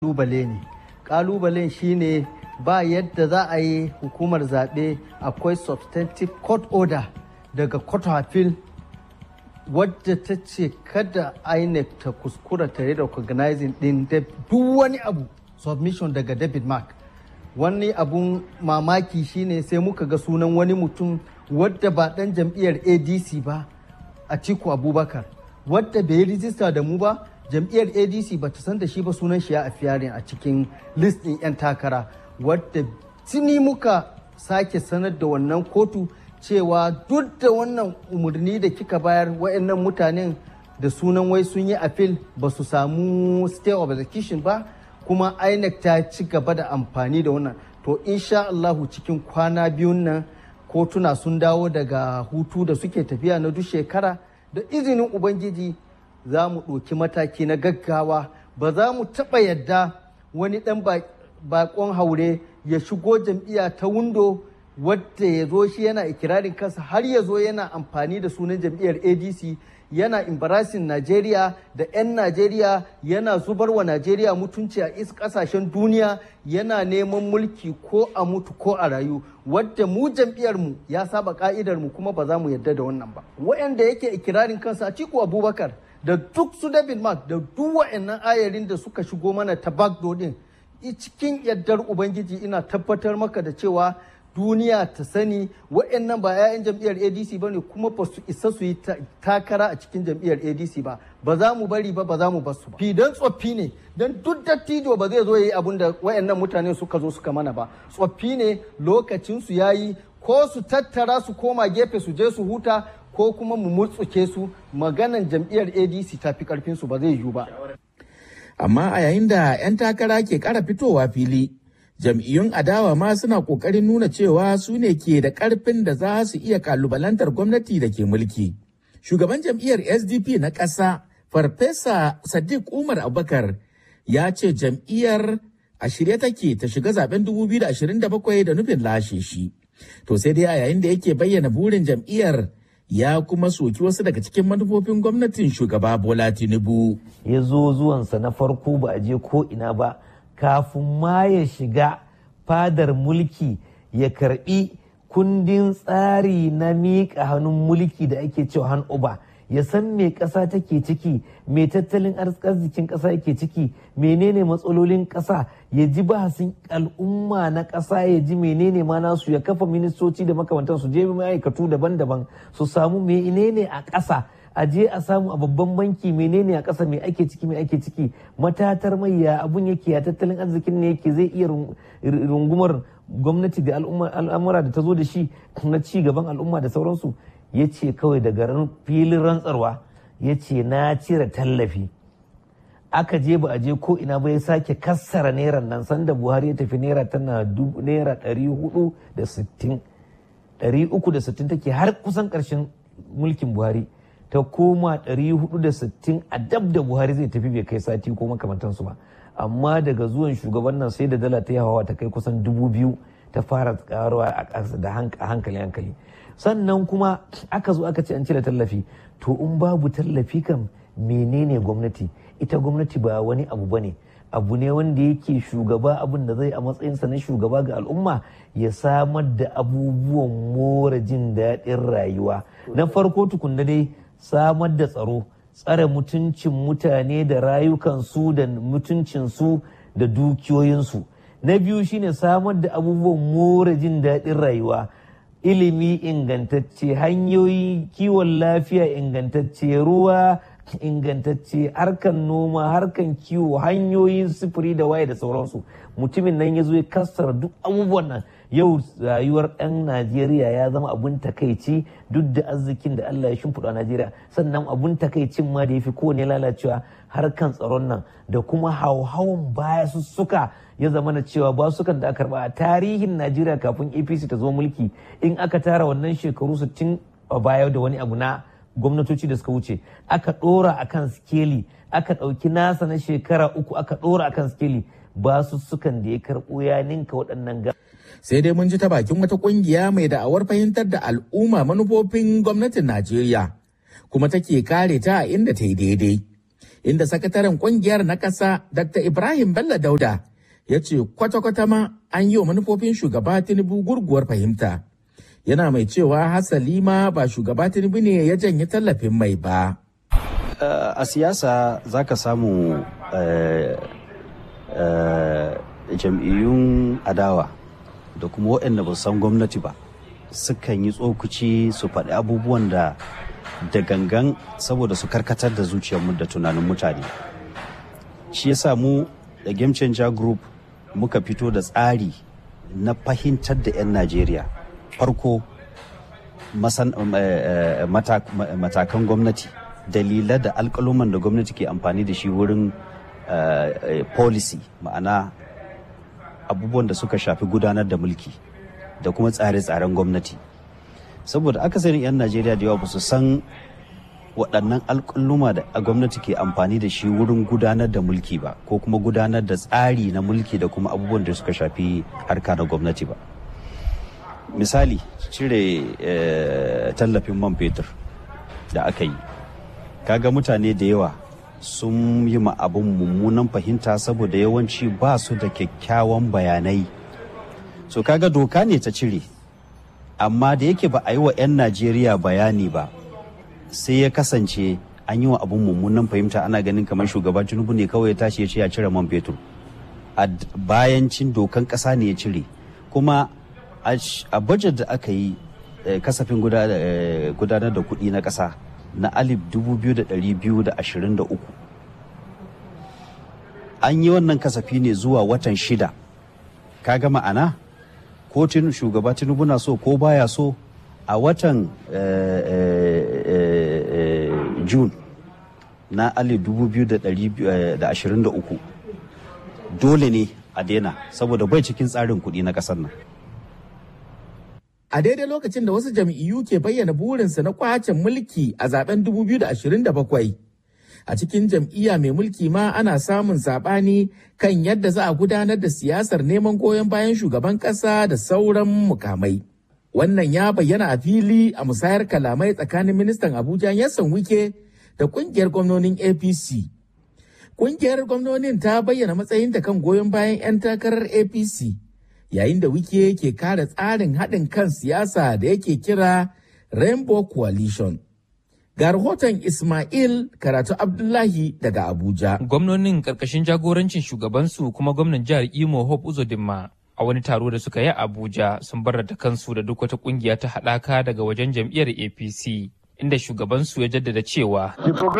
kalubale ne kalubalen shine ba yadda za a yi hukumar zaɓe akwai substantive court order daga court of appeal wadda ta ce kada inec ta kuskura ta yi recognizing din duk wani abu submission daga david mark wani abun mamaki shine sai muka ga sunan wani mutum wadda ba dan jam'iyyar adc ba a ciku abubakar wadda bai yi rijista da mu ba jam'iyyar adc ba ta san da shi ba sunan shi ya afiyarin a cikin list ɗin 'yan takara wadda tuni muka sake sanar da wannan kotu cewa duk da wannan umarni da kika bayar wa'annan mutanen da sunan wai sun yi appeal ba su samu stay of execution ba kuma inec ta ci gaba da amfani da wannan to insha Allahu cikin kwana biyun nan kotuna sun dawo daga hutu da suke tafiya na duk shekara da izinin ubangiji za mu ɗauki mataki na gaggawa ba za mu taɓa yadda wani ɗan bakon haure ya shigo jam'iyya ta windo wadda ya zo shi yana ikirarin kansa har ya zo yana amfani da sunan jam'iyyar adc yana embarrassing Najeriya da 'yan Najeriya yana zubar wa Najeriya mutunci a is kasashen duniya yana neman mulki ko a mutu ko a rayu wadda mu jam'iyyarmu ya saba ka'idar mu kuma ba za mu yarda da wannan ba wayanda yake ikirarin kansa a ciku abubakar da duk su David Mark da duk wa'annan ayarin da suka shigo mana ta backdoor din cikin yardar ubangiji ina tabbatar maka da cewa duniya ta sani wa'annan ba 'ya'yan jam'iyyar adc ba ne kuma ba su isa su yi takara a cikin jam'iyyar adc ba ba za mu bari ba ba za mu basu ba fidan tsoffi ne don duk dattijo ba zai zo ya yi abin da wa'annan mutane suka zo suka mana ba tsoffi ne lokacin su yayi ko su tattara su koma gefe su je su huta ko kuma mu mutsuke su maganan jam'iyyar adc ta fi karfin su ba zai yiwu ba amma a yayin da 'yan takara ke kara fitowa fili jam'iyyun adawa ma suna kokarin nuna cewa su ne ke da karfin da za su iya kalubalantar gwamnati da ke mulki. Shugaban jam'iyyar SDP na ƙasa, Farfesa Sadiq Umar Abubakar ya ce jam'iyyar a shirye take ta shiga zaben 2027 da nufin lashe shi. To sai dai a yayin da yake bayyana burin jam'iyyar ya kuma soki wasu daga cikin manufofin gwamnatin shugaba Bola Tinubu. Ya zo zuwansa na farko ba a je ko ina ba. kafin ma ya shiga fadar mulki ya karbi kundin tsari na miƙa hannun mulki da ake cewa han uba ya san me ƙasa take ciki me tattalin arzikin ƙasa yake ciki menene matsalolin ƙasa ya ji bahasin al'umma na ƙasa ya ji menene ma nasu ya kafa ministoci da makamantan su je ma'aikatu daban-daban su samu menene a ƙasa a je a samu a babban banki menene a ƙasa mai ake ciki mai ake ciki matatar mai ya abun yake ya tattalin arzikin ne yake zai iya rungumar gwamnati da al'amura da ta zo da shi na ci gaban al'umma da sauransu ya ce kawai daga filin rantsarwa ya ce na cire tallafi aka je ba a je ko ina ba ya sake kassara naira nan sanda buhari ya tafi naira tana naira ɗari hudu da sittin ɗari uku da sittin take har kusan ƙarshen mulkin buhari ta koma 460 a dab da buhari zai tafi bai kai sati ko makamantansu ba amma daga zuwan shugaban nan sai da dala ta yi hawa ta kai kusan dubu biyu ta fara karuwa da hankali hankali sannan kuma aka zo aka ce an cire tallafi to in babu tallafi kam menene gwamnati ita gwamnati ba wani abu bane abu ne wanda yake shugaba abin da zai a matsayinsa na shugaba ga al'umma ya samar da abubuwan more jin daɗin rayuwa na farko tukunna dai samar da tsaro tsare mutuncin mutane da rayukansu da mutuncinsu da dukiyoyinsu na biyu shine samar da abubuwan more jin daɗin rayuwa ilimi ingantacce hanyoyi kiwon lafiya ingantacce ruwa ingantacce harkan noma harkan kiwo hanyoyin sufuri da waye da sauransu mutumin nan ya zo ya kassara duk abubuwan nan yau rayuwar ɗan najeriya ya zama abun takaici duk da arzikin da allah ya shimfiɗa a najeriya sannan abun takaicin ma da ya fi kowane lalacewa harkan tsaron nan da kuma hauhawan baya sussuka ya zama na cewa ba sukan da aka karba a tarihin najeriya kafin apc ta zo mulki in aka tara wannan shekaru 60 a baya da wani abu na gwamnatoci da suka wuce aka ɗora a kan skeli aka ɗauki nasa na shekara uku aka ɗora a kan skeli ba su sukan da ya karɓo ya ninka waɗannan ga. sai dai mun ji ta bakin wata ƙungiya mai da'awar fahimtar da al'umma manufofin gwamnatin najeriya kuma take kare ta a inda ta yi daidai inda sakataren kungiyar na ƙasa Dr. Ibrahim Bello Dauda ya ce kwata-kwata ma an yi wa manufofin shugaba Tinubu gurguwar fahimta. Yana mai cewa hasali ma ba shugaba Tinubu ne ya janye tallafin mai ba. a siyasa za ka samu jam'iyyun adawa da kuma waɗanda ba san gwamnati ba sukan yi tsokuci su faɗi abubuwan da da gangan saboda su karkatar da zuciyarmu da tunanin mutane shi yasa mu da game changer group muka fito da tsari na fahimtar da 'yan najeriya farko matakan gwamnati dalilai da alkaluman da gwamnati ke amfani da shi wurin policy ma'ana abubuwan da suka shafi gudanar da mulki da kuma tsare-tsaren gwamnati saboda akasarin 'yan najeriya da yawa ba su san waɗannan alƙaluma da gwamnati ke amfani da shi wurin gudanar da mulki ba ko kuma gudanar da tsari na mulki da kuma abubuwan da suka shafi harka na gwamnati ba misali cire tallafin man fetur da aka yi kaga mutane da yawa sun yi ma abin mummunan fahimta saboda yawanci ba su da kyakkyawan bayanai so kaga doka ne ta cire amma da yake ba a yi wa 'yan najeriya bayani ba sai ya kasance an yi wa abin mummunan fahimta ana ganin kamar shugaban tinubu ne kawai ya tashi ya ce ya cire man fetur a bayan cin dokan kasa ne ya cire kuma a budget da aka yi kasafin gudanar da kuɗi na ƙasa na alif 2223 an yi wannan kasafi ne zuwa watan shida kaga ma'ana ko shugaba tinubu na so ko baya so a watan june na alif 2023 dole ne a daina saboda bai cikin tsarin kuɗi na ƙasar nan a daidai lokacin da wasu jam'iyyu ke bayyana burinsu na kwacin mulki a zaben 2027 a cikin jam'iyya mai mulki ma ana samun saɓani kan yadda za a gudanar da siyasar neman goyon bayan shugaban ƙasa da sauran mukamai wannan ya bayyana a fili a musayar kalamai tsakanin ministan abuja yassan wike da kungiyar gwamnonin apc kungiyar gwamnonin ta bayyana matsayinta kan goyon bayan 'yan takarar apc yayin da wike ke kare tsarin haɗin kan siyasa da yake kira rainbow coalition ga rahoton ismail karatu abdullahi daga abuja gwamnonin karkashin jagorancin shugabansu kuma gwamnan jihar imo hope uzodinma a wani taro da suka yi a abuja sun barrata kansu da duk wata kungiya ta haɗaka daga wajen jam'iyyar apc inda shugabansu ya jaddada cewa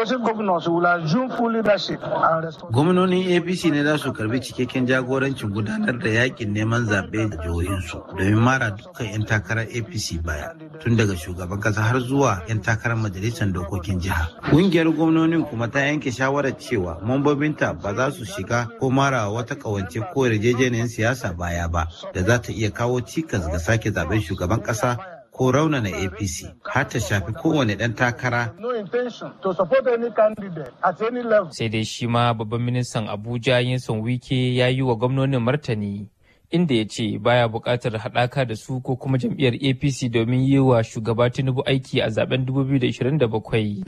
gwamnonin apc ne za su karbi cikakken jagorancin gudanar da yakin neman zaɓe a jihohinsu domin mara dukkan 'yan takarar apc baya tun daga shugaban kasa har zuwa 'yan takarar majalisar dokokin jiha ƙungiyar gwamnonin kuma ta yanke shawarar cewa mambobinta ba za su shiga ko mara wata ƙawance ko yarjejeniyar siyasa baya ba da za ta iya kawo cikas ga sake zaben shugaban ƙasa ko raunana apc har ta shafi kowane ɗan takara sai dai shi ma babban ministan abuja yinson wike ya yi wa gwamnonin martani inda ya ce baya buƙatar haɗaka da su ko kuma jam'iyyar apc domin yi wa shugaba tinubu aiki a zaben 2027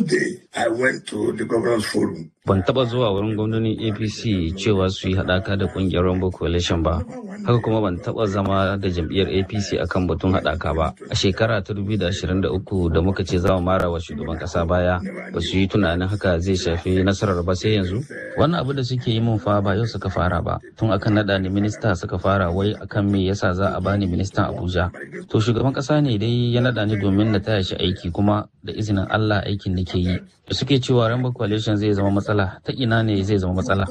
ban taɓa zuwa wurin gwamnonin apc cewa su yi haɗaka da ƙungiyar rainbow coalition ba haka kuma ban taɓa zama da jam'iyyar apc akan batun haɗaka ba a shekara ta 2023 da muka ce za mu mara wa shugaban ƙasa baya ba su yi tunanin haka zai shafi nasarar ba sai yanzu wannan abu da suke yi mun fa ba yau suka fara ba tun akan naɗa ni minista suka fara wai akan me yasa za a bani ministan abuja to shugaban ƙasa ne dai ya naɗa ni domin na taya shi aiki kuma da izinin allah aikin nake yi da suke cewa rainbow coalition zai zama matsala ta ina ne zai zama matsala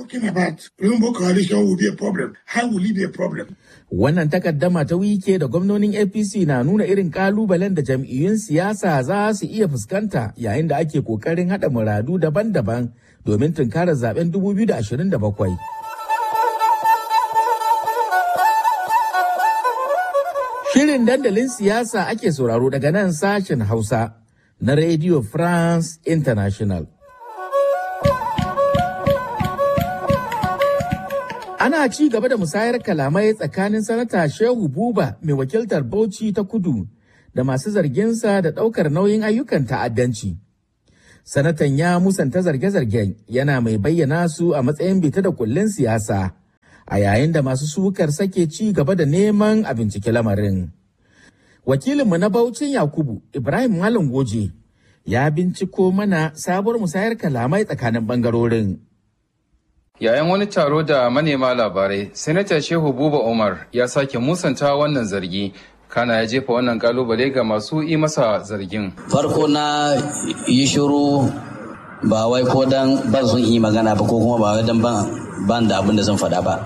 Wannan takaddama ta wike da gwamnonin APC na nuna irin kalubalen da jam'iyyun siyasa za su iya fuskanta yayin da ake kokarin haɗa muradu daban-daban domin tunkarar zaben 2027. Shirin dandalin siyasa ake sauraro daga nan sashen Hausa na Radio France International. Ana ci gaba da musayar kalamai tsakanin sanata Shehu Buba mai wakiltar Bauchi ta kudu da masu zarginsa da ɗaukar nauyin ayyukan ta'addanci. Sanatan ya musanta zarge-zargen yana mai bayyana su a matsayin bita da kullun siyasa a yayin da masu sukar sake ci gaba da neman a bincike lamarin. Wakilinmu na Baucin Yakubu Ibrahim Malam Goje ya binciko mana sabuwar musayar kalamai tsakanin bangarorin. Yayin wani taro da manema labarai, Sanata Shehu Buba Umar ya sake musanta wannan zargi kana ya jefa wannan kalubale ga masu yi masa zargin. Farko na yi shiru ba wai ko dan ban sun yi magana ba ko kuma ba wai dan ban da abin da zan faɗa ba.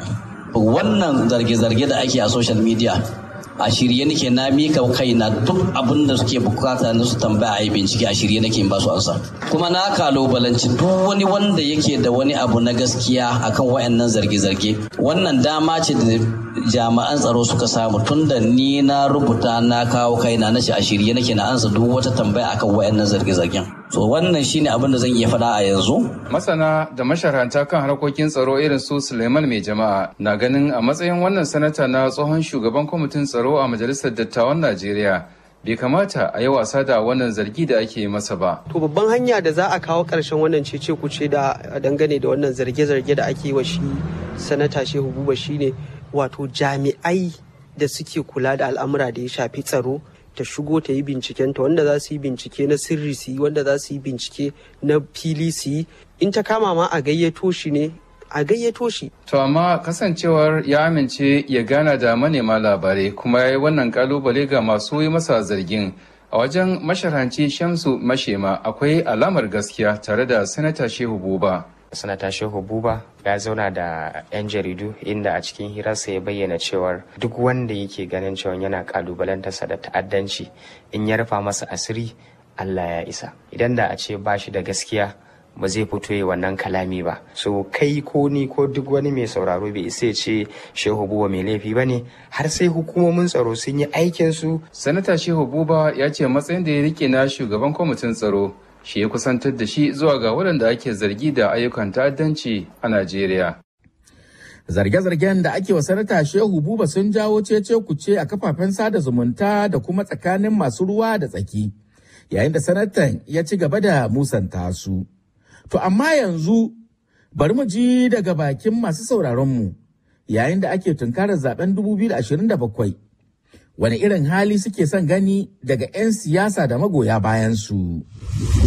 Wannan zarge-zarge da ake a social media a shirye nake na mika kaina duk abin da suke bukata na su tambaya a yi bincike a shirye nake in ba su ansa kuma na kalubalanci duk wani wanda yake da wani abu na gaskiya akan wayannan zarge-zarge wannan dama ce da jami'an tsaro suka samu tun da ni na rubuta na kawo kaina na ce a shirye nake na ansa duk wata tambaya akan wayannan zarge-zargen so wannan shine abin da zan iya faɗa a yanzu masana da masharanta kan harkokin tsaro irin su suleiman mai jama'a na ganin a matsayin wannan sanata na tsohon shugaban kwamitin tsaro a majalisar dattawan najeriya bai kamata a yi wasa da wannan zargi da ake masa ba. To babban hanya da za a kawo ƙarshen wannan cece kuce da dangane da wannan zarge-zarge da ake wa shi sanata Shehu Buba shine wato jami'ai da suke kula da al'amura da ya shafi tsaro ta shigo ta yi binciken ta wanda za su yi bincike na sirri su yi wanda za su yi bincike na fili su yi in ta kama ma a gayyato shi ne a gayyato shi. To amma kasancewar ya amince ya gana da manema labarai kuma ya yi wannan kalubale ga masu yi masa zargin a wajen masharanci Shamsu Mashema akwai alamar gaskiya tare da Sanata Shehu Buba. sanata shehu buba ya zauna da 'yan jaridu inda a cikin hirarsa ya bayyana cewar duk wanda yake ganin cewa yana kalubalantarsa da ta'addanci in ya rufa masa asiri allah ya isa idan da a ce ba shi da gaskiya ba zai fito yi wannan kalami ba so kai ko ni ko duk wani mai sauraro bai isa ce shehu buba mai laifi ba ne har sai hukumomin tsaro sun yi aikinsu sanata shehu buba ya ce matsayin da ya rike na shugaban kwamitin tsaro shi ya kusantar da shi zuwa ga waɗanda ake zargi da ayyukan ta'addanci a Najeriya. Zarge-zargen da ake wa sanata Shehu Buba sun jawo cece kuce a kafafen sada zumunta da kuma tsakanin masu ruwa da tsaki, yayin da sanatan ya ci gaba da musanta su. To amma yanzu bari mu ji daga bakin masu sauraronmu yayin da ake tunkarar zaben 2027 wani irin hali suke son gani daga 'yan siyasa da magoya bayansu.